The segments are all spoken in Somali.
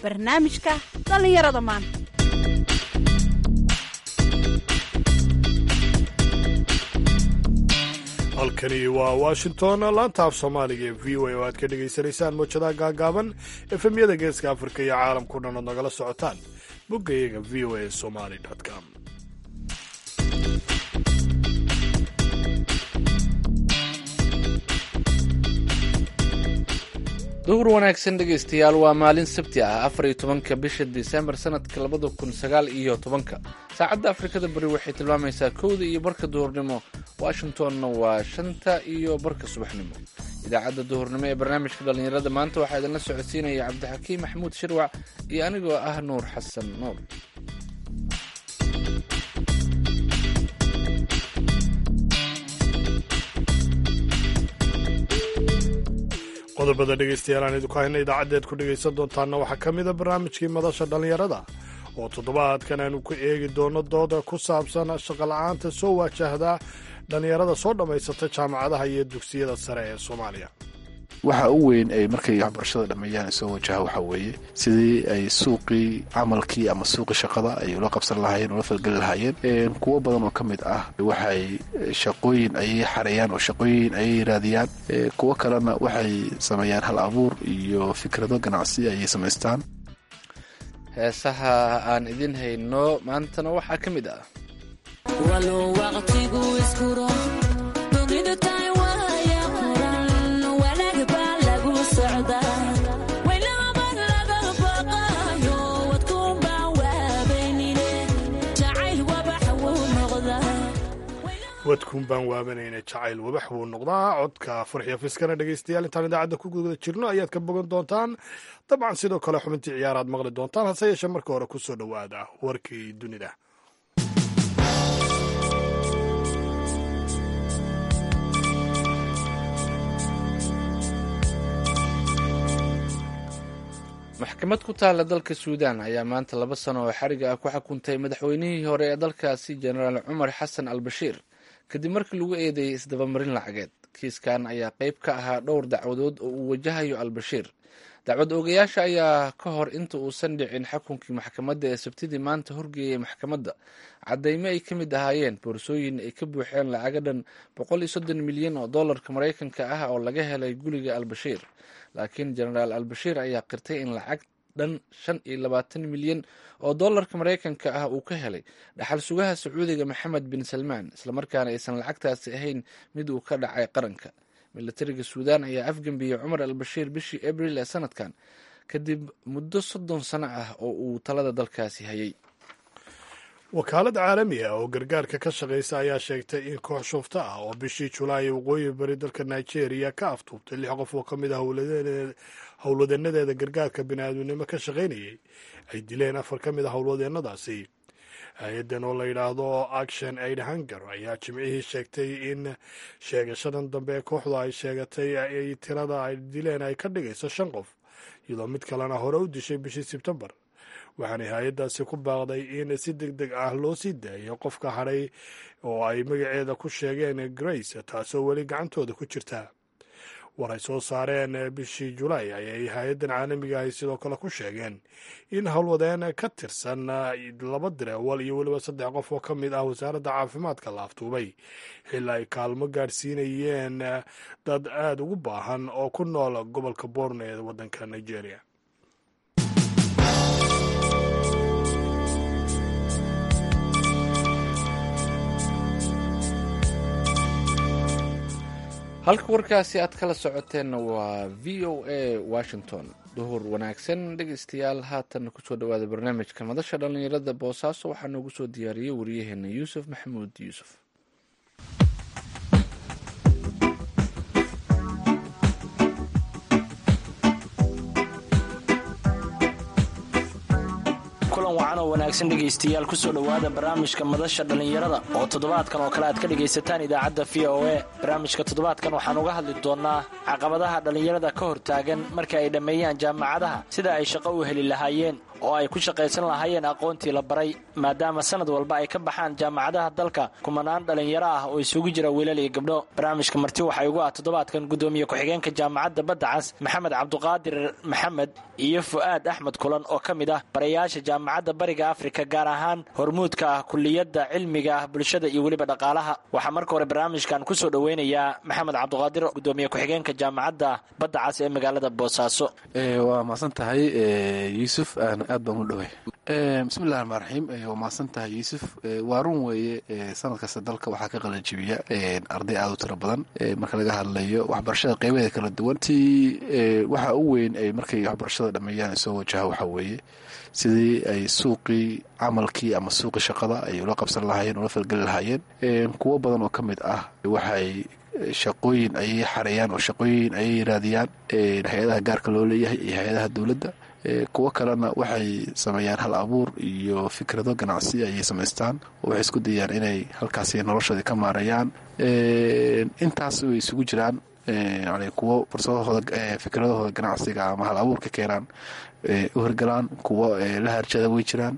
barnaamijka dhallinyarada maanta halkani waa washington laanta af soomaaliga ee v o a oo aad ka dhagaysanaysaan mowjadaha gaagaaban efemyada geeska afrika iyo caalamkao dhan ood nagala socotaan boggayaga v o a somali com duhur wanaagsan dhegaystayaal waa maalin sabti ah afar iyo tobanka bisha disembar sanadka labada kun sagaal iyo tobanka saacadda afrikada bari waxay tilmaamaysaa kowda iyo barka duhurnimo washingtonna waa shanta iyo barka subaxnimo idaacadda duhurnimo ee barnaamijka dhallinyarada maanta waxaa idinla socodsiinaya cabdixakiim maxamuud shirwac iyo anigoo ah nuur xasan nuur qodobada dhegaystayaal aan idinku hayna idaacadeed ku dhegaysan doontaana waxaa ka mida barnaamijkii madasha dhallinyarada oo toddobaadkan aanu ku eegi doono dooda ku saabsan shaqola'aanta soo waajahda dhallinyarada soo dhammaysata jaamacadaha iyo dugsiyada sare ee soomaaliya waxa u weyn ay markay waxbarashada dhammeeyaan soo wajaha waxaa weeye sidii ay suuqii camalkii ama suuqii shaqada ay ula qabsan lahaayeen ula falgeli lahaayeen kuwo badan oo ka mid ah waxay shaqooyin ayay xareeyaan oo shaqooyin ayay raadiyaan kuwo kalena waxay sameeyaan hal abuur iyo fikrado ganacsi ayay samaystaan heesaha aan idin hayno maantana waxaa ka mid ah wadkuun baan waabanayna jacayl wabax buu noqdaa codka farxiyo fiskana dhegaystayaal intaan idaacadda ku guda jirno ayaad ka bogan doontaan dabcan sidoo kale xubintii ciyaaraad maqli doontaan hase yeeshee marka hore ku soo dhowaada warkii dunida maxkamad ku taalla dalka suudaan ayaa maanta laba sano oo xariga ah ku xukuntay madaxweynihii hore ee dalkaasi jenaraal cumar xasan al bashiir kadib markii lagu eedeeyey isdabamarin lacageed kiiskan ayaa qayb ka ahaa dhowr dacwadood oo uu wajahayo al bashiir dacwad oogayaasha ayaa ka hor inta uusan dhicin xukunkii maxkamadda ee sabtidii maanta horgeeyay maxkamadda caddaymo ay ka mid ahaayeen boorsooyin ay ka buuxeen lacaga dhan boqol iyo soddon milyan oo dollarka maraykanka ah oo laga helay guriga al bashiir laakiin jenaraal al bashiir ayaa qirtay in lacag dhan shan iyo labaatan milyan oo dollarka maraykanka ah uu ka helay dhaxal sugaha sacuudiga maxamed bin salmaan islamarkaana aysan lacagtaasi ahayn mid uu ka dhacay qaranka milatariga suudaan ayaa afgembiyey cumar al bashiir bishii abril ee sanadkan kadib muddo soddon sano ah oo uu talada dalkaasi hayay wakaalad caalami ah oo gargaarka ka shaqaysa ayaa sheegtay in koox shufto ah oo bishii julaay waqooyi bari dalka nigeria ka aftuubtay lix qof oo ka mid ah howlwadeenadeeda gargaarka biniaadminimo ka shaqaynayay ay dileen afar ka mid ah howlwadeennadaasi hay-addan oo la yidhaahdo action aid hunger ayaa jimcihii sheegtay in sheegashadan dambe ee kooxdu ay sheegatay ay tirada ay dileen ay ka dhigayso shan qof iyadoo mid kalena hore u dishay bishii sebtembar waxaanay hay-addaasi ku baaqday in si deg deg ah loo sii daayo qofka hadhay oo ay magaceeda ku sheegeen grace taasoo weli gacantooda ku jirta war ay soo saareen bishii julaay ayay hay-addan caalamiga ahi sidoo kale ku sheegeen in howlwadeen ka tirsan laba direewal iyo weliba saddex qof oo ka mid ah wasaaradda caafimaadka la aftuubay xilli ay kaalmo gaadhsiinayeen dad aada ugu baahan oo ku nool gobolka borno ee waddanka nigeria halka warkaasi aad kala socoteenna waa v o a washington duhur wanaagsan dhegaystayaal haatan kusoo dhawaada barnaamijka madasha dhallinyarada boosaaso waxaa noogu soo diyaariyey wariyaheena yuusuf maxamuud yuusuf kulan wacan oo wanaagsan dhegaystayaal kusoo dhowaada barnaamijka madasha dhallinyarada oo toddobaadkan oo kale aad ka dhegaysataan idaacadda v o a barnaamijka toddobaadkan waxaan uga hadli doonnaa caqabadaha dhallinyarada ka hortaagan marka ay dhammeeyaan jaamacadaha sida ay shaqo u heli lahaayeen oo ay ku shaqaysan lahaayeen aqoontii la baray maadaama sanad walba ay ka baxaan jaamacadaha dalka kumanaan dhallinyaro ah oo isugu jira wiilal iyo gabdho barnaamijka marti waxaa igu ah toddobaadkan gudoomiye ku-xigeenka jaamacadda badda cas maxamed cabduqaadir maxamed iyo fu'aad axmed kulan oo ka mid ah barayaasha jaamacadda bariga afrika gaar ahaan hormuudka ah kuliyadda cilmiga ah bulshada iyo weliba dhaqaalaha waxaa marka hore barnaamijkan kusoo dhoweynayaa maxamed cabduqaadir gudoomiye ku-xigeenka jaamacadda badda cas ee magaalada boosaaso waa mahadsan tahay yuusuf aad baan u dhoway bismillahi raxmaan raxiim waa mahadsan tahay yuusuf waa run weeye sanad kasta dalka waxaa ka qalanjibiya arday aad u tiro badan marka laga hadlayo waxbarashada qeybaheeda kala duwan ti waxa u weyn ay markay waxbarashada dhameeyaan soo wajaha waxaa weeye sidii ay suuqii camalkii ama suuqii shaqada ay ula qabsan lahaayeen ula falgeli lahaayeen kuwo badan oo ka mid ah waxay shaqooyin ayay xareeyaan oo shaqooyin ayay raadiyaan hay-adaha gaarka loo leeyahay iyo hay-adaha dowladda kuwo kalena waxay sameeyaan hal abuur iyo fikrado ganacsi ayay samaystaan oo waxay isku dayaan inay halkaasi noloshoodii ka maareeyaan intaas way isugu jiraan kuwo fursadahooda fikradahooda ganacsiga ama hal abuurka keenaan u hirgalaan kuwo la harjada way jiraan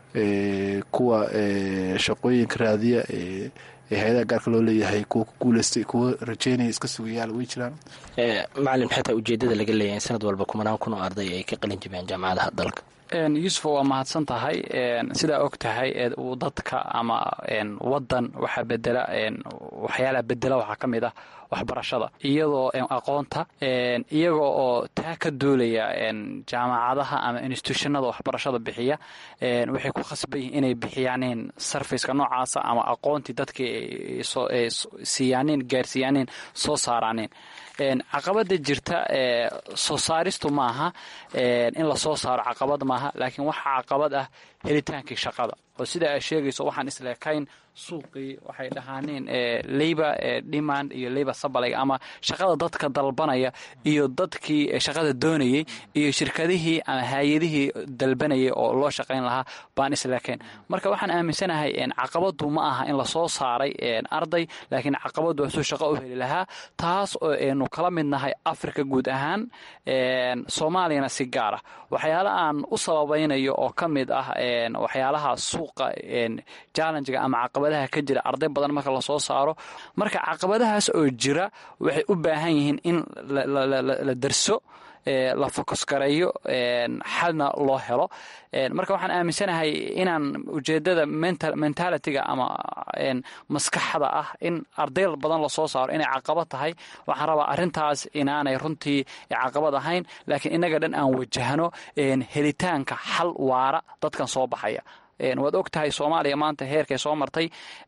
kuwa shaqooyinka raadiya ee hay-adaha gaarka loo leeyahay kuwa ku guuleystay kuwa rajeynaya iska sugayaal way jiraan macalin xataa ujeedada laga leeyahay sanad walba kumanaan kun oo arday ay ka qalin jibiyaan jaamacadaha dalka yuusuf waa mahadsan tahay sidaa og tahay dadka ama wadan waxaa bedela waxyaalaha bedela waxaa ka mid ah waxbarashada iyadoo aqoonta iyaga oo taa ka duulaya jaamacadaha ama institutionada waxbarashada bixiya waxay ku khasban yihiin inay bixiyaaneen sarfaceka noocaasa ama aqoontii dadkii siiyaaneen gaarsiiyaaneen soo saaraaneen caqabada jirta soo saaristu maaha in lasoo saaro caqabad maaha laakiin waxaa caqabad ah helitaankii shaqada oo sida ay sheegayso waxaan isleekayn suuqii waxay dhahaaneen labor demand iyo labor sabalayg ama shaqada dadka dalbanaya iyo dadkii shaqada doonayay iyo shirkadihii ama hay-adihii dalbanayay oo loo shaqayn lahaa baan isleekayn marka waxaan aaminsanahay caqabadu ma aha in lasoo saaray arday laakiin caqabadu waa suu shaqo u heli lahaa taas oo aynu kala midnahay africa guud ahaan soomaaliyana si gaara waxyaala aan u sababaynayo oo ka mid ah waxyaalaha suuqa jallenjiga ama caqabadaha ka jira arday badan marka lasoo saaro marka caqabadahaas oo jira waxay u baahan yihiin in la darso la focus gareeyo xalna loo helo marka waxaan aaminsanahay inaan ujeedada mentalitiga ama maskaxda ah in arday badan lasoo saaro inay caqabad tahay waxaan rabaa arintaas inaanay runtii caqabad ahayn laakiin inaga dhan aan wajahno helitaanka xal waara dadkan soo baxaya waad og tahay soomaaliya maanta heerkay soo martay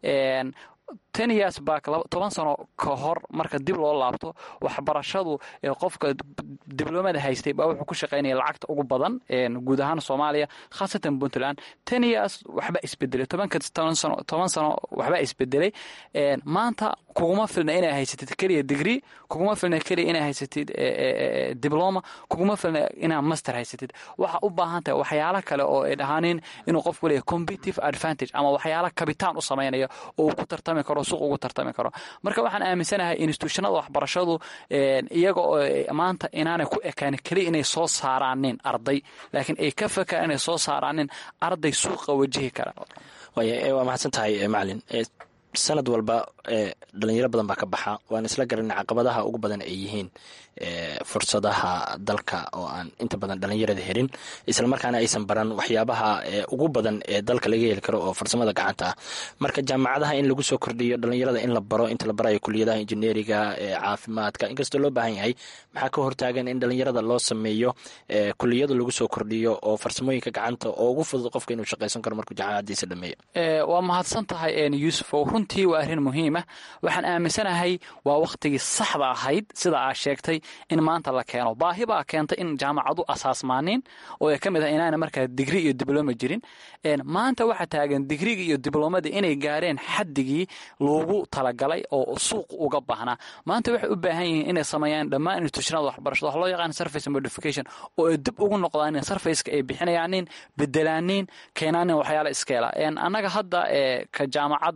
ten years back toban sano ka hor marka dib loo laabto waxbarashadu qofka dibloomada haystay baa wuxuu ku shaqaynaya lacagta ugu badan guud ahaan soomaaliya khaasatan puntland ten years waxba isbedelay tobanka toban sano waxba isbedelay maanta kuguma filna inay haysatid keliya degree kuguma filna keliya inay haysatid dibloma kuguma filna inaa master haysatid waxa u baahan tahay waxyaalo kale oo ay dhahaaneen inuu qofku leeyahy competitive advantage ama waxyaala kabitaan u samaynaya oo uu ku tartami karo suuq ugu tartami karo marka waxaan aaminsanahay institutionada waxbarashadu iyaga oo maanta inaanay ku ekaanin keliya inay soo saaraanin arday laakiin ay ka fakaan inay soo saaraanin arday suuqa wajihi kara waa mahadsan tahay macalin sanad walba dhalinyaro badan baa ka baxa waan isla garanay caqabadaha ugu badan ay yihiin fursadaha dalka oo aan inta badan dhalinyarada helin islamarkaana aysan baran waxyaabaha ugu badan ee dalka laga heli karo oo farsamada gacanta ah marka jaamacadaha in lagu soo kordhiyo dhalinyarada in la baro inta la barayo kuliyadaha injineeriga caafimaadka inkastoo loo baahan yahay maxaa ka hortaagan in dhalinyarada loo sameeyo kuliyada lagu soo kordhiyo oo farsamooyinka gacanta oo ugu fudud qofka inuu shaqaysan karo markuu jaamacadiisa dhameeyo waa mahadsan tahay yuusuf runtii waa arrin muhiima waxaan aaminsanahay waa wakhtigii saxda ahayd sida aa sheegtay in maanta la keeno baahi baa keentay in jaamacadu asaasmaaniin oo ay ka mid ah inaana markaa digri iyo dibloma jirin maanta waxaa taagan digriga iyo diblomadii inay gaareen xaddigii loogu talagalay oo suuq uga baahnaa maanta waxay u baahan yihiin inay sameeyaan dhammaan institutionada waxbarashada wax loo yaqaan surface modification oo ay dib ugu noqdaan surfaceka ay bixinayaanin bedelaanin keenaanin waxyaala iskeela annaga hadda ka jaamacadda ee bari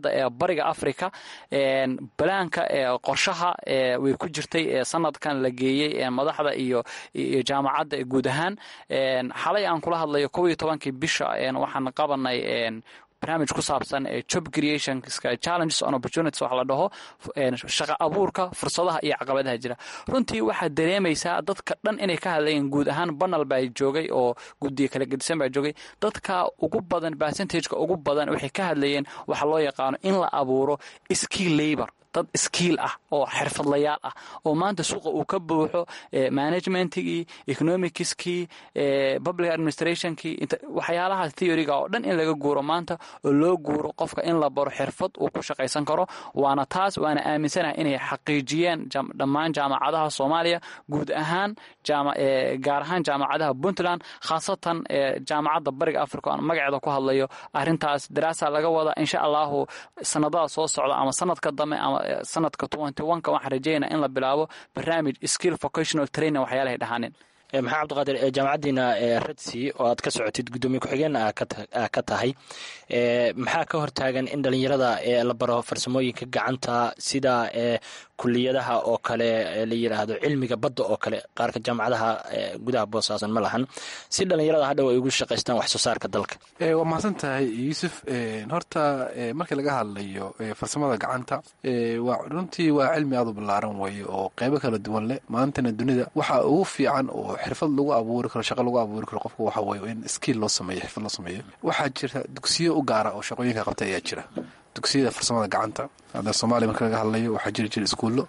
bariga africa balaanka qorshaha way ku jirtay sanadkan la geeyey madaxda iyo jaamacadda guud ahaan xalay aan kula hadlayo kow iyo tobankii bisha waxaan qabanay barnaamij ku saabsan job creationska challenges on opportunities wax la dhaho shaqa abuurka fursadaha iyo caqabadaha jira runtii waxaad dareemaysaa dadka dhan inay ka hadlayeen guud ahaan banal baa joogay oo guddiga kala gedisan baa joogay dadka ugu badan percentageka ugu badan waxay ka hadlayeen waxa loo yaqaano in la abuuro skill labor dad skiil ah oo xirfadlayaal ah oo maanta suuqa uu ka buuxo managementkii economicskii public administrationkii waxyaalaha theoryga oo dhan in laga guuro maanta oo loo guuro qofka in la baro xirfad uu ku shaqaysan karo waana taas waana aaminsanaha inay xaqiijiyeen dhammaan jaamacadaha soomaaliya guud ahaan gaar ahaan jaamacadaha puntland khaasatan jaamacadda bariga africa aan magaceeda ku hadlayo arintaas daraasa laga wada insha allahu sanadada soo socda ama sanadka dambe ama sanadka ka waxaan rajeynaa in la bilaabo barnaamij skill vocational training waxyaalahay dhahaaneen maxaa cabdiqaadir jaamacaddiina redsi oo aad ka socotid guddoomiye ku-xigeen ka tahay maxaa ka hortaagan in dhalinyarada la baro farsamooyinka gacanta sida kuliyadaha oo kale la yiraahdo cilmiga badda oo kale qaarka jaamacadaha gudaha boosaasan ma lahan si dhalinyarada hadhow ay ugu shaqaystaan wax soo saarka dalka waa mahadsan tahay yuusuf horta markii laga hadlayo farsamada gacanta runtii waa cilmi aad u ballaaran weeye oo qeybo kala duwan leh maantana dunida waxa ugu fiican oo xirfad lagu abuuri karo shaqo lagu abuuri karo qofka waxa weye in skiil loo sameeyo xirfad loo sameeyo waxaa jira dugsiyo u gaara oo shaqooyinka qabta ayaa jira dugsiyada farsamada gacanta hadda soomaaliya marka laga hadlayo waxaa jiri jira iskuullo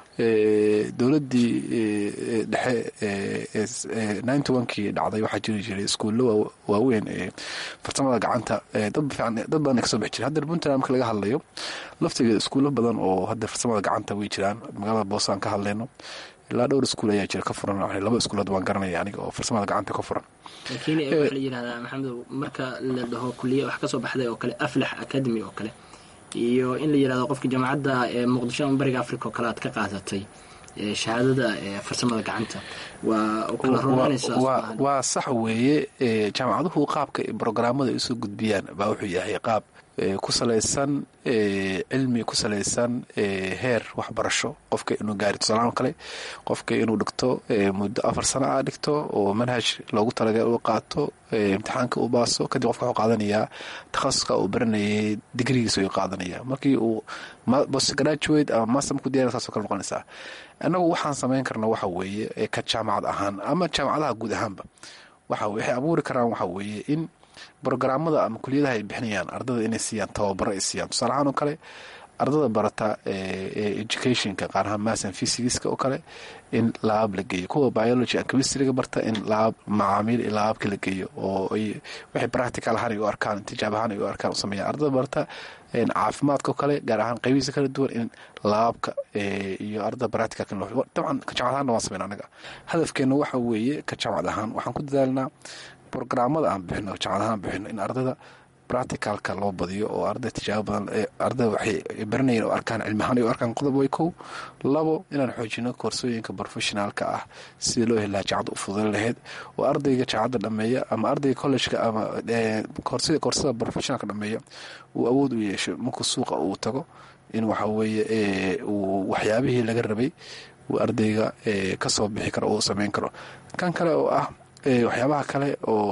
dowladdii dhexe ninety onkii dhacday waxaa jiri jiray iskuullo waaweyn ee farsamada gacanta dad badan ay kasoo bixi jira hadda puntland marka laga hadlayo laftigeeda iskuullo badan oo hadda farsamada gacanta way jiraan magaalada boosaan ka hadlayno ilaa dhowr iskuul ayaa jira ka furan laba iskuulood waan garanaya aniga oo farsamada gacanta ka furan laakiin waxaa la yidhahdaa maxamedow marka la dhaho kuliya wax kasoo baxday oo kale aflax academy oo kale iyo in la yidhahdo qofka jaamacadda muqdisho ama bariga africa oo kale aad ka qaadatay shahaadada farsamada gacanta waa kala roonanaysaa waa sax weeye jaamacaduhu qaabka brogaraamada ay usoo gudbiyaan baa wuxuu yahay qaab ku salaysan cilmi ku salaysan heer waxbarasho qofka inuu gaari tusaalahaan kale qofka inuu dhigto muddo afar sana a dhigto oo manhaj loogu talagal uu qaato imtixaanka uu baaso kadib qofka wuxuu qaadanayaa takhasuska uu baranayay digrigiisa ayuu qaadanaya markii uu postgraduate ama master markuu diyana saasoo kale noqonaysaa annagu waxaan samayn karna waxa weeye ka jaamacad ahaan ama jaamacadaha guud ahaanba waxa waxay abuuri karaan waxa weeye in brogaraamada ama kuliyadaha ay bixinayaan ardada inay siiyaan tababaro ay siiyaan tusaale ahaan oo kale ardada barata educationka qaar ahaan masan physicska oo kale in laab la geeyo kuwa biology and chemistryga barta in laab macaamiil iyo laababka la geeyo oo ay waxay practical ahaan ay u arkaan tijaab ahaan ay u arkaan u sameeyaan ardada barata caafimaadka oo kale gaar ahaan qaybihiisa kala duwan in laababka iyo ardada practicalka dabcan ka jaamacad ahaanna waan sameyn anaga hadafkeena waxa weeye ka jaamacad ahaan waxaan ku dadaalnaa brogaraamada aan bixino jaamacad ahaan bixino in ardada practicalka loo badiyo oo arday tijaabo badan ardada waxay baranayeen oo arkaan cilmi ahaan ay u arkaan qodob way kow labo inaan xoojino koorsooyinka professionaalka ah sidii loo heli lahaa jaacadda u fududan lahayd oo ardayga jaacadda dhameeya ama ardayga collejka ama koorsada professionalka dhameeya uu awood u yeesho markuu suuqa uu tago in waxa weeye uu waxyaabihii laga rabay uu ardayga kasoo bixi karo oo sameyn karo kan kale oo ah waxyaabaha kale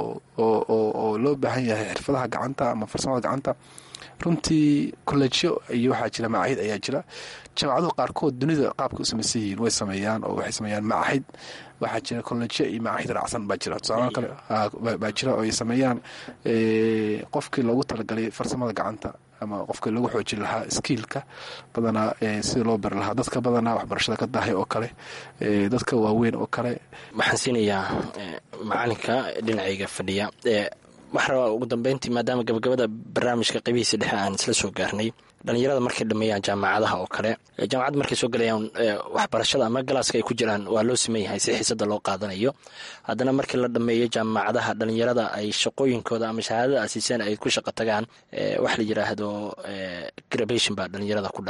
oo loo baahan yahay xirfadaha gacanta ama farsamada gacanta runtii kolleejyo iyo waxaa jira macaahid ayaa jira jaamacaduhu qaarkood dunida qaabka u samaysan yihiin way sameeyaan oo waxay sameeyaan macaahid waxaa jira kolleejyo iyo macaahid raacsan baa jira tusaalaha kale baa jira oo ay sameeyaan qofkii loogu talagalay farsamada gacanta ama qofka lagu xoojin lahaa skiilka badanaa sida loo bari lahaa dadka badanaa waxbarashada ka dahay oo kale dadka waaweyn oo kale waxaan siinayaa macalinka dhinacayga fadhiya waxaa rabaa ugu dambeyntii maadaama gabagabada barnaamijka qaybihiisa dhexe aan isla soo gaarnay dhalinyarada markay dhameeyaan jaamacadaha oo kale jaamacadda markay soo galayaan waxbarashada ama galaaska ay ku jiraan waa loo siman yahay si xiisada loo qaadanayo haddana markii la dhameeyo jaamacadaha dhalinyarada ay shaqooyinkooda ama shahaadada asiiseen ay ku shaqo tagaan waxa la yiraahdo grabation baa dhalinyarada ku dhaca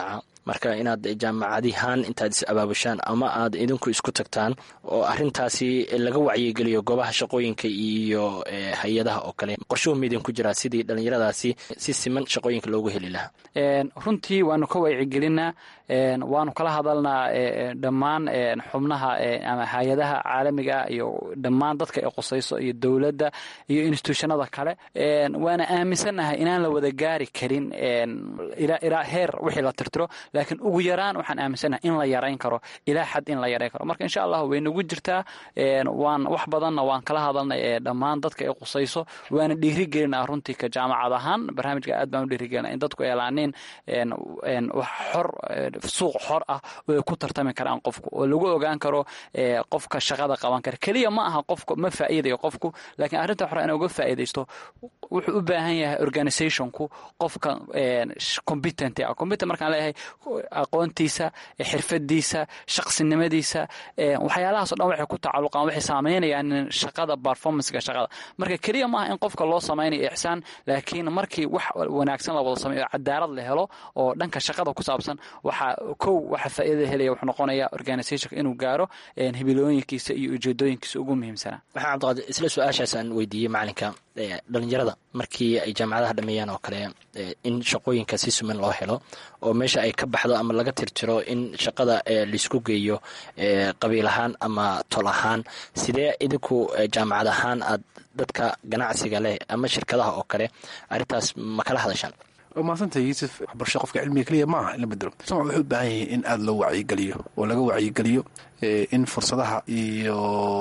marka inaad jaamacadihaan intaad is abaabushaan ama aad idinku isku tagtaan oo arintaasi laga wacyigeliyo goobaha shaqooyinka iyo hay-adaha oo kale qorshuhu miidin ku jiraa sidii dhallinyaradaasi si siman shaqooyinka loogu heli lahaa runtii waanu ka wacyigelinaa waanu kala hadalnaa dhammaan xubnaha ama hay-adaha caalamiga iyo dhammaan dadka ay qusayso iyo dowladda iyo institutionada kale waana aaminsannahay inaan la wada gaari karin ilaa heer wixii la tirtiro laakiin ugu yaraan waxaan aaminsannahay in la yarayn karo ilaa xad in la yarayn karo marka insha allah way nagu jirtaa waan wax badanna waan kala hadalnay dhammaan dadka ay qusayso waana dhiirigelinaa runtii ka jaamacad ahaan barnaamijka aad baan u dhiirigelina in dadku eelaaniin wax xor suuq xor ah oo ay ku tartami karaan qofku oo lagu ogaan karo qofka shaqada qaban kara keliya ma aha qofku ma faa'iidayo qofku laakiin arrinta hore in uga faa'iidaysto wuxuu u baahan yahay organizationku qofka competent ah competent markaan leeyahay aqoontiisa xirfadiisa shaqsinimadiisa waxyaalahaas o dhan waxay ku tacalluqaan waxay saameynayaan shaqada performancega shaqada marka keliya maaha in qofka loo samaynayo ixsaan laakiin markii wax wanaagsan la wada sameeyo cadaalad la helo oo dhanka shaqada ku saabsan waxa kow waxa faa'iidada helaya wuxuu noqonayaa organizationka inuu gaaro hibilooyinkiisa iyo ujeedooyinkiisa ugu muhiimsanaa waxaa cabdiqaadir isla su-aashaas aan weydiiyey macalinka dhalinyarada markii ay jaamacadaha dhameeyaan oo kale in shaqooyinka si suman loo helo oo meesha ay ka baxdo ama laga tirtiro in shaqada laisku geeyo qabiil ahaan ama tol ahaan sidee idinku jaamacad ahaan aad dadka ganacsiga leh ama shirkadaha oo kale arrintaas ma kala hadashaan waa mahadsantah yuusuf waxbarasho qofka cilmiga keliya maaha in la bedelo samac wuxuu u baahan yahay in aada loo wacyigeliyo oo laga wacyigeliyo in fursadaha iyo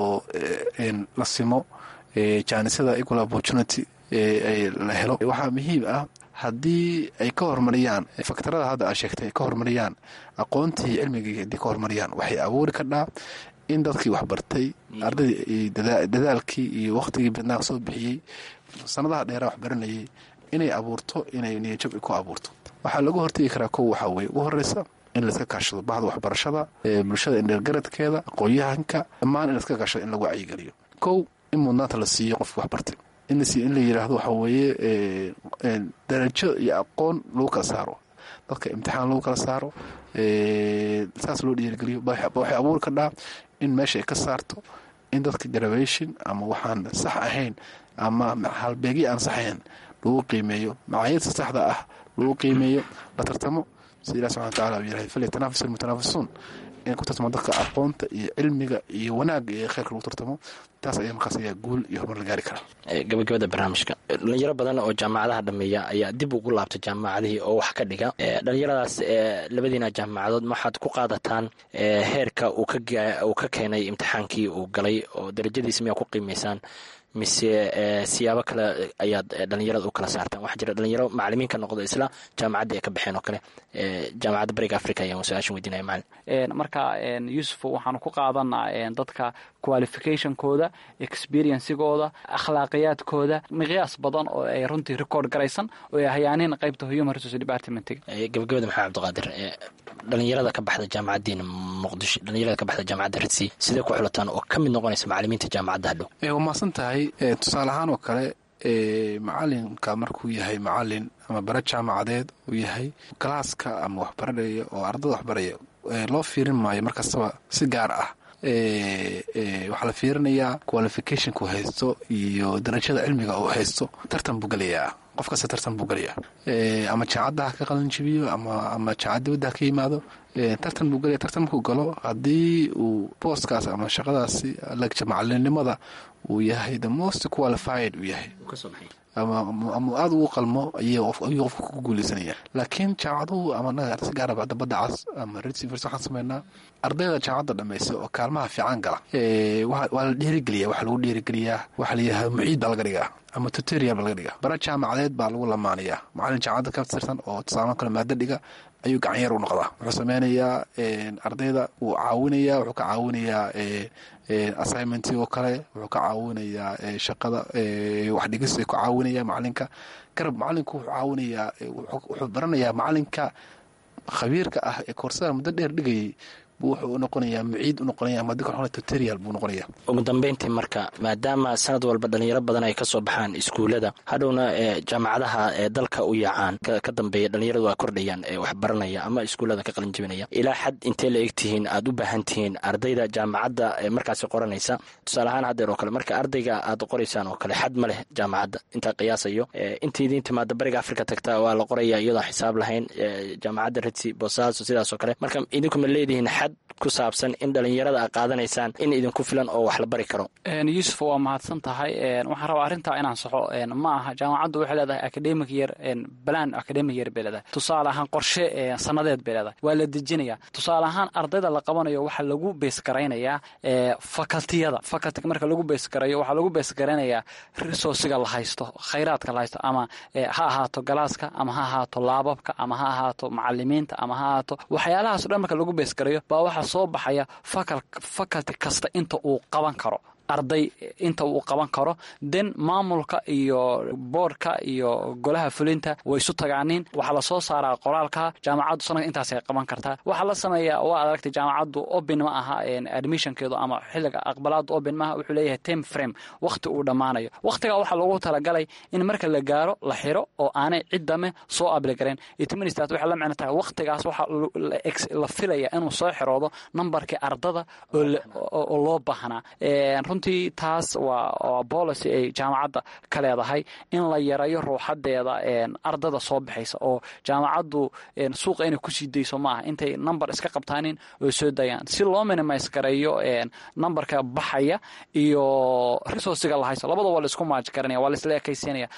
la simo jaanisada equal opportunity ay la helo waxaa muhiim ah haddii ay ka horumariyaan faktarada hadda aad sheegtay ay ka horumariyaan aqoontii cilmigii haddii ka horumariyaan waxay abuuri kardhaa in dadkii waxbartay ardaydii dadaalkii iyo wakhtigii badnaa soo bixiyey sanadaha dheeraa waxbaranayay inay abuurto inay niyajab ku abuurto waxaa lagu hortegi karaa kow waxaa weye ugu horeysa in layska kaashado bahda waxbarashada bulshada indheergaradkeeda aqoon-yahanka dhammaan in layska kaashado in lagu wacyigeliyo kow in mudnaanta la siiyo qofki waxbartay in la yiraahdo waxaa weeye darajo iyo aqoon lagu kala saaro dadka imtixaan lagu kala saaro saas loo dhiirigeliyo waxay abuuri kardhaa in meesha ay ka saarto in dadka graduation ama waxaan sax ahayn ama halbeegyo aan saxahayn lagu qiimeeyo macaayidta saxda ah lagu qiimeeyo la tartamo sida ilah subxana wataala uu yirahay falyatanafas almutanaafisuun in ku tartamo dadka aqoonta iyo cilmiga iyo wanaagga iyo kheyrka lagu tartamo taas ayaa markaas ayaa guul iyo horumar la gaari karaa gabagabada barnaamijka dhalinyaro badan oo jaamacadaha dhameeya ayaa dib ugu laabtay jaamacadihii oo wax ka dhiga dhalinyaradaas labadiina jaamacadood waxaad ku qaadataan heerka uu ka keenay imtixaankii uu galay oo darajadiisa miyaa ku qiimaysaan mise siyaabo kale ayaad dhalinyarada u kala saartaan waxaa jira dhalinyaro macalimiin ka noqdo isla jaamacaddii ay ka baxeen oo kale jaamacadda bariga africa ayaan su-aashan weydinaya macalin marka yuusuf waxaanu ku qaadanaa dadka qualificationkooda experiencigooda akhlaaqiyaadkooda miqyaas badan oo ay runtii record garaysan oo ay hayaaniin qaybta human resource departmentiga gabagabada maxaa cabdiqaadir dhalinyarada ka baxda jaamacaddiina muqdisho dhalinyarada ka baxda jaamacadda ritsi sidee ku xulataan oo ka mid noqonaysa macalimiinta jaamacadda hadhow waa mahadsan tahay tusaale ahaan oo kale macalinka markuu yahay macalin ama bare jaamacadeed uu yahay galaaska ama waxbaranaya oo ardada waxbaraya loo fiirin maayo markastaba si gaar ah waxaa la fiirinayaa qualificationka uu haysto iyo darajada cilmiga uu haysto tartan buu gelayaa qof kasta tartan buu gelayaa ama jaacadda ha ka qalinjibiyo ama jaacad dibadda ha ka yimaado tartan buu gelaya tartan markuu galo haddii uu booskaas ama shaqadaasi legja macalinimada uu yahay the most qualified uu yahay ama aada ugu qalmo ayuu qofka ku guuleysanaya laakiin jaamacaduhu ama si gaaraba dabadda cas ama rcvers waxaan sameynaa ardayda jaamacadda dhammaysa oo kaalmaha fiican gala waa la dhiirigeliya waxaa lagu dhiirigeliyaa waxaa layidhahda muciid baa laga dhigaa ama tutorial baa laga dhigaa bara jaamacadeed baa lagu lamaanayaa macalin jaamacadda ka tirsan oo tusaalo kale maado dhiga ayuu gacanyar u noqdaa wuxuu sameynayaa ardayda wuu caawinayaa wuxuu ka caawinayaa assignmentii oo kale wuxuu ka caawinayaa shaqada waxdhigis ku caawinaya macalinka garab macalinku wuxuu caawinayaa wuxuu baranayaa macalinka khabiirka ah ee koorsada muddo dheer dhigayay buu wuxuu u noqonayaa muciid u noqonaya ama dika waxaa tutorial buu noqonaya ugu dambeyntii marka maadaama sanad walba dhalinyaro badan ay kasoo baxaan iskuullada hadhowna jaamacadaha ee dalka u yaacaan ka dambeeya dhalinyaradu waa kordhayaan ee wax baranaya ama iskuullada ka qalin jibinaya ilaa xad intee la eg tihiin aad u baahan tihiin ardayda jaamacadda ee markaasi qoranaysa tusaale ahaan haddeer oo kale marka ardayga aad qoraysaan oo kale xad ma leh jaamacadda intaa qiyaasayo inta idiin timaada bariga afrika tagta waa la qoraya iyadoo xisaab lahayn jaamacadda redsi boosaaso sidaas oo kale marka idinku ma leedihiin xad ku saabsan in dhalinyarada a qaadanaysaan in idinku filan oo wax la bari karo yuusuf waa mahadsan tahay waxaan rabaa arrintaa inaan saxo ma aha jaamacaddu waxay leedahay academic year balan academic year bay leedahay tusaale ahaan qorshe sanadeed bay leedahay waa la dejinaya tusaale ahaan ardayda la qabanayo waxaa lagu beesgaraynayaa facultiyada facultiga marka lagu beesgarayo waxaa lagu beesgaraynayaa resourciga la haysto khayraadka la haysto ama ha ahaato galaaska ama ha ahaato laababka ama ha ahaato macalimiinta ama ha ahaato waxyaalahaas o dhan marka lagu beesgarayo baa waxaa soo baxaya faculty kasta inta uu qaban karo arday inta uu qaban karo den maamulka iyo boordka iyo golaha fulinta way isu tagaaniin waxaa lasoo saaraa qoraalka jaamacaddu sanadka intaasay qaban kartaa waxaa la sameeyaa waa aragtay jaamacaddu open ma aha admissionkeedu ama xilliga aqbalaadu open maaha wuxuu leeyahay time frame wakhti uu dhammaanayo wakhtigaa waxaa loogu talagalay in marka la gaaro la xiro oo aanay ciddame soo abligareen itministat waxay la micno tahay wakhtigaas waxaa la filaya inuu soo xiroodo nambarkii ardada oo loo baahnaa runtii taas waa policy ay jaamacadda ka leedahay in la yarayo ruuxadeeda ardada soo baxaysa oo jaamacaddu suuqa inay kusii dayso maaha intay number iska qabtaanin oo soo dayaan si loo minimise gareeyo numberka baxaya iyo resourciga la haysto labada waa la isku maaj garanaya waa la isla ekaysiinaya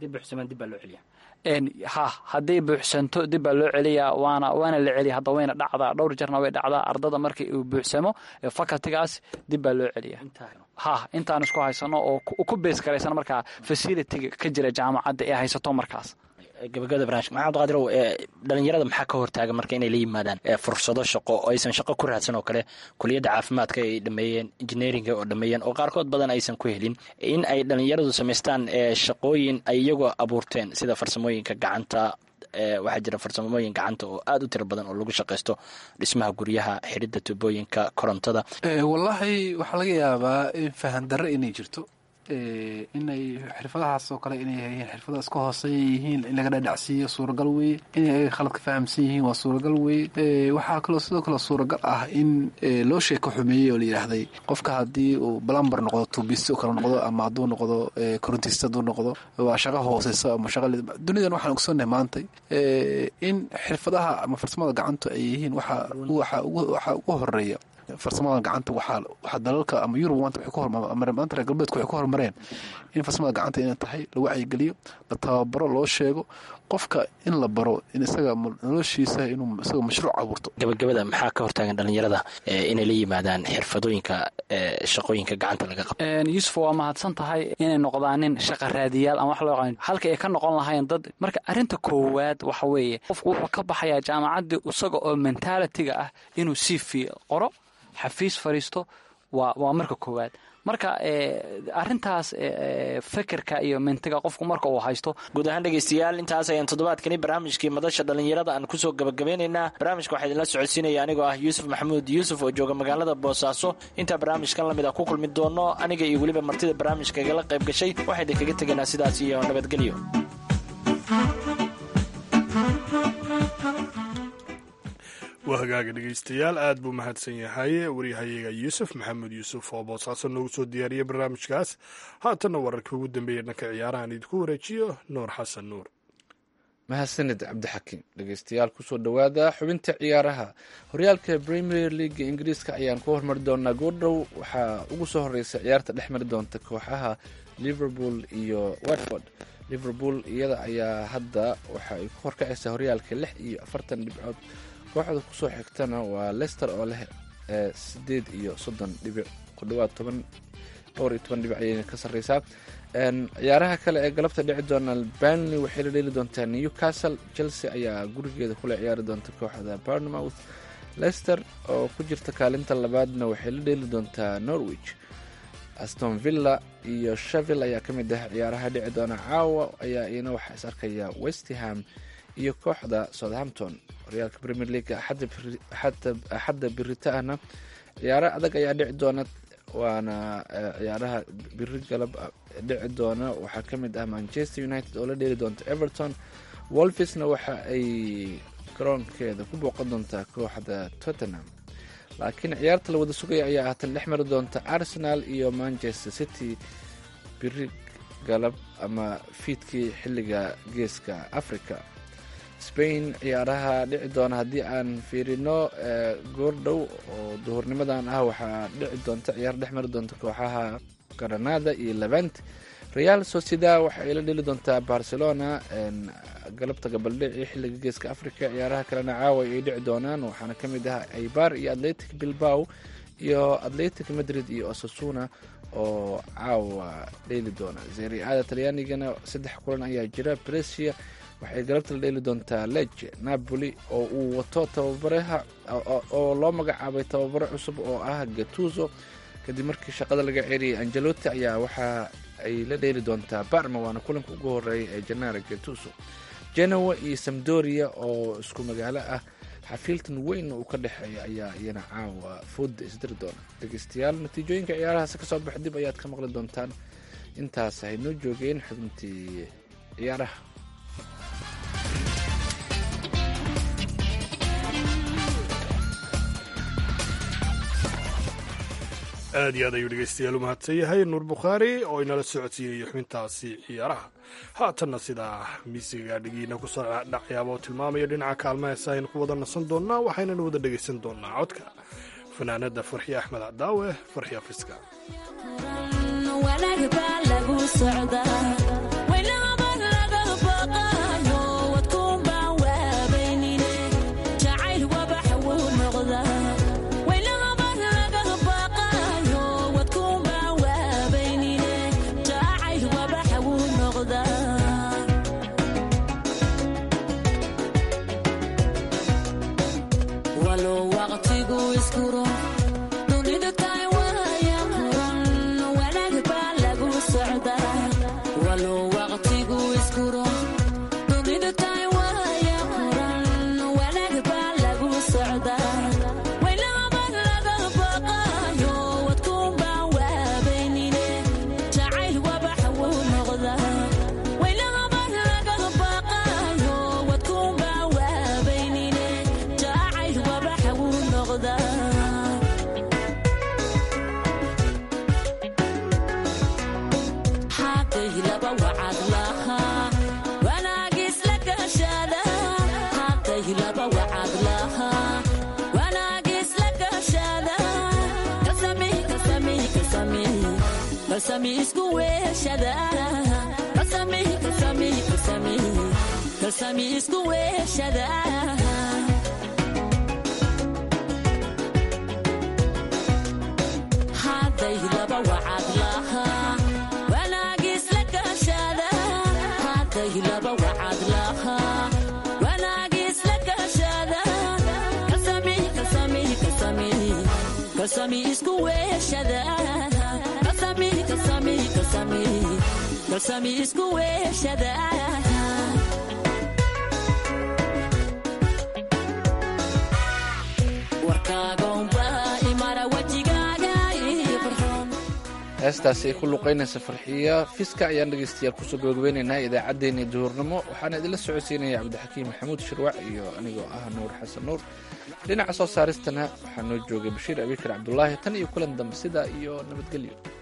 ha hadday buuxsanto dib baa loo celiyaa waana waana la celiya hadda wayna dhacdaa dhowr jarna way dhacdaa ardada markii uu buuxsamo facultigaas dib baa loo celiya ha intaan isku haysano oo ku bees garaysan markaa facilitiga ka jira jaamacadda ee haysato markaas gabagabada barnaamijka maxamed qaadirow dhalinyarada maxaa ka hortaaga marka inay la yimaadaan fursado shaqo oo aysan shaqo ku raadsan oo kale kuliyadda caafimaadka ay dhameeyeen injineeringa oo dhameeyeen oo qaarkood badan aysan ku helin in ay dhalinyaradu samaystaan shaqooyin ay iyagoo abuurteen sida farsamooyinka gacanta waxaa jira farsamooyin gacanta oo aada u tiro badan oo lagu shaqaysto dhismaha guryaha xiridda tubooyinka korontada wallaahi waxaa laga yaabaa fahan darre inay jirto inay xirfadahaas oo kale inay yihiin xirfada iska hooseeya yihiin in laga dhadhacsiiyo suuragal weye inay ayaga khalad ka fahamsan yihiin waa suuragal weye waxaa kaloo sidoo kale suuragal ah in loo sheeko xumeeyey oo la yidhaahday qofka haddii uu balambar noqdo tuubiste kale noqdo ama hadduu noqdo korontiste hadduu noqdo waa shaqo hooseysa ama shaqa dunidan waxaan ogsoonnahay maantay in xirfadaha ama farsamada gacantu ay yihiin waxa waxa ugu horeeya farsamada gacanta waxaa dalalka ama yurub maanta maanta reer galbeedku waxay ku horumareen in farsamada gacanta inay tahay la wacyigeliyo la tababaro loo sheego qofka in la baro in isaga noloshiisa inuu isaga mashruuc abuurto gabagabada maxaa ka hortaagan dhalinyarada inay la yimaadaan xirfadooyinka shaqooyinka gacanta laga qabo yuusuf waa mahadsan tahay inay noqdaanin shaqa raadiyaal ama wax loo yaqaan halka ay ka noqon lahayn dad marka arrinta koowaad waxa weeye qofku wuxuu ka baxayaa jaamacaddii isaga oo mentalitiga ah inuu sii fi qoro xafiis fadhiisto waa waa marka koowaad marka arintaas fekerka iyo mintiga qofku marka uu haysto guud ahaan dhegeystayaal intaas ayaan toddobaadkani barnaamijkii madasha dhalinyarada aan kusoo gabagabeynaynaa barnaamijka waxaa idinla socodsiinaya anigoo ah yuusuf maxamuud yuusuf oo jooga magaalada boosaaso intaa barnaamijkan lamid a ku kulmi doono aniga iyo weliba martida barnaamijka igala qayb gashay waxaa idinkaga tegaynaa sidaas iyo nabadgelyo waa hagaaga dhegeystayaal aad buu mahadsan yahay waryahayaga yuusuf maxamed yuusuf oo boosaaso noogu soo diyaariyey barnaamijkaas haatanna wararkii ugu dambeeya dhanka ciyaarahan idinku wareejiyo nuur xasan nuur mahadsanid cabdixakiim dhegeystayaal kusoo dhowaada xubinta ciyaaraha horyaalka premier leaga ingiriiska ayaan ku hormari doonaa goordhow waxaa ugu soo horeysa ciyaarta dhex mari doonta kooxaha liverpool iyo watford liverpool iyada ayaa hadda waxa ay ku horkacaysaa horyaalka lix iyo afartan dhibcood kooxda kusoo xigtana waa lester oo leh sideed iyo soddon dhibic ku dhawaad toban dhowr iyo toban dhibic ayay ka sarreysaa ciyaaraha kale ee galabta dhici doona banley waxay la dheeli doontaa newcastle chelsea ayaa gurigeeda kula ciyaari doonta kooxda barnmouth lester oo ku jirta kaalinta labaadna waxay la dheeli doontaa norwich aston villa iyo shevil ayaa ka mid ah ciyaaraha dhici doona caawa ayaa iyana waxaa is arkaya westham iyo kooxda southampton horyaalka premier league axadda birita ahna ciyaaro adag ayaa dhici doona waana ciyaaraha biri galab dhici doona waxaa ka mid ah manchester united oo la dheeli doonta everton wolfisna waxa ay garoonkeeda ku booqan doontaa kooxda tottenham laakiin ciyaarta la wada sugaya ayaa haatan dhex mari doonta arsenal iyo manchester city biri galab ama fiidkii xilliga geeska africa spain ciyaaraha dhici doona haddii aan fiirino goordhow oo duhurnimadan ah waxaa dhici doonta ciyaar dhex mari doonta kooxaha granada iyo levent real socieda waxa ay la dheli doontaa barcelona galabta gabaldhici xilliga geeska africa ciyaaraha kalena caawa ay dhici doonaan waxaana ka mid ah aibar iyo atletic bilbao iyo atletic madrid iyo osasuna oo caawa dheeli doona zeriada talyaanigana saddex kulan ayaa jira bresia waxay galabta la dheeli doontaa leje napoli oo uu wato tababaraha oo loo magacaabay tababare cusub oo ah gatuso kadib markii shaqada laga ceeriyay angelotti ayaa waxa ay la dheeli doontaa barma waana kulanka ugu horeeya ee janaara gatuso genoa iyo samdoria oo isku magaalo ah xafiiltan weyn uu ka dhexeeya ayaa iyana caawa fooda isdiri doona dhegeystayaal natiijooyinka ciyaarahaasi kasoo bax dib ayaad ka maqli doontaan intaas haynoo joogeen xubintii ciyaaraha aad iyo aad ayuu dhegeystayaal u mahadsan yahay nuur bukhaari oo inala socodsiinayo xubintaasi ciyaaraha haatanna sidaa miisiga dhigiina kusoo dhacyaaba oo tilmaamaya dhinaca kaalmaheesa aynu ku wada nasan doonnaa waxaynana wada dhegaysan doonnaa codka fanaanada farxi axmed cadaawe farxi afiska heestaasi ay ku luqaynaysa farxiya fiska ayaan dhegeystayaal kusoo gabagabeynaynaa idaacaddeenii duhurnimo waxaana idinla socodsiinaya cabdixakiim maxamuud shirwac iyo anigoo ah nuur xasan nuur dhinaca soo saaristana waxaa noo joogay bashiir abikar cabdulaahi tan iyo kulan dambe sidaa iyo nabadgelyo